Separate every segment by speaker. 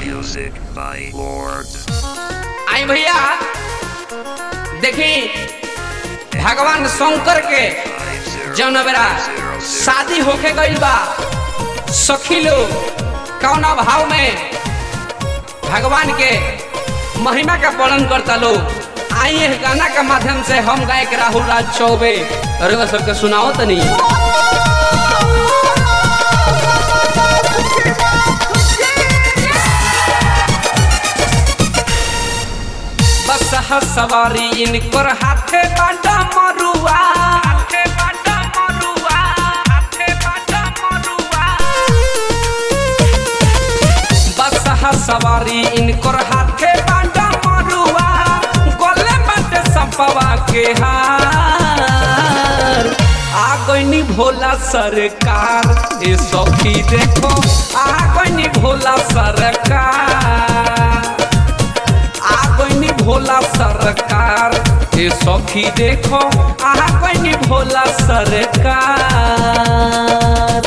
Speaker 1: Music by Lord.
Speaker 2: आई भैया देखी भगवान शंकर के जौन बेरा शादी होके गइल बा सखी लोग कौना भाव में भगवान के महिमा का पालन करता लोग आई ये गाना के माध्यम से हम गायक राहुल राज चौबे और सबके सुनाओ तनी बस ह सवारी इनकर हाथे बाटा मरुआ हाथे बाटा मरुआ हाथे बाटा मरुआ बस ह सवारी इनकर हाथे बाटा मरुआ गले बाटे सपवा के हार आ गईनी भोला सरकार ए सखी देखो आ गईनी भोला सरकार आ गईनी भोला सरकार ए सखी देखो आ गईनी भोला सरकार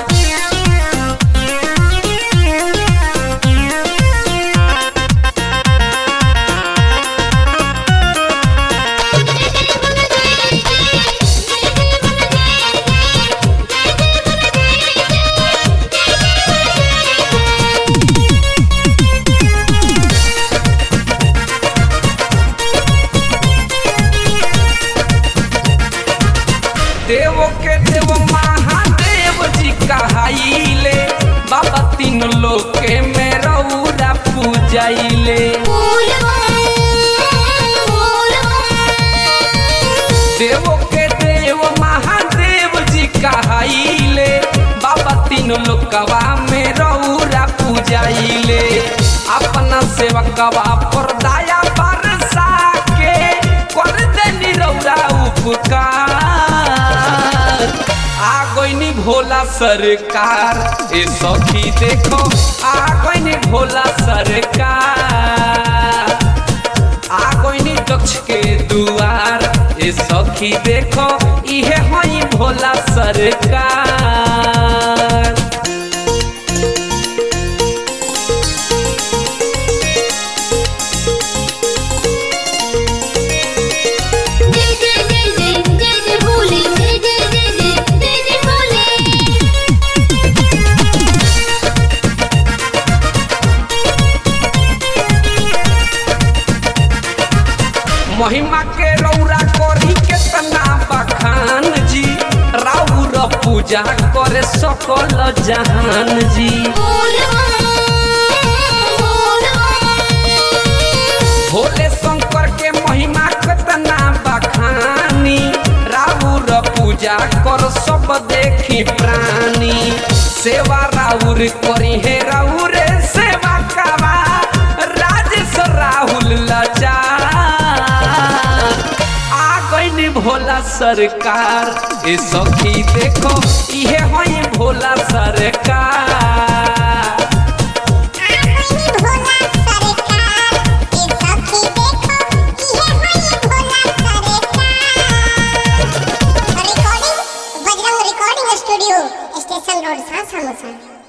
Speaker 2: देव के देव महादेव जी कहाइले बाबा तीन लोग के मेरौरा पूजाइले देव के देव महादेव जी कहाइले बाबा तीन लोकवा में रौरा पूजाइले अपना सेवकवा पर दया बरसा के कर देनी रौरा उपकार आ गईनी भोला सरकार ए सखी देखो आ गईनी भोला सरकार आ गईनी दक्ष के दुआर ए सखी देखो इहे हई भोला सरकार
Speaker 3: जय जय जय जय जय जय भोले जय जय जय जय जय जय भोले
Speaker 2: महिमा के रौरा करी केतना बखान जी राउर पूजा करे सकल जहान जी भोले शंकर के महिमा केतना बखानी राउर पूजा कर सब देखी प्राणी सेवा राउर करी हे राउर सेवा करा राजेश राहुल लाचार आ गईनी भोला सरकार ए सखी देखो इहे हई भोला सरकार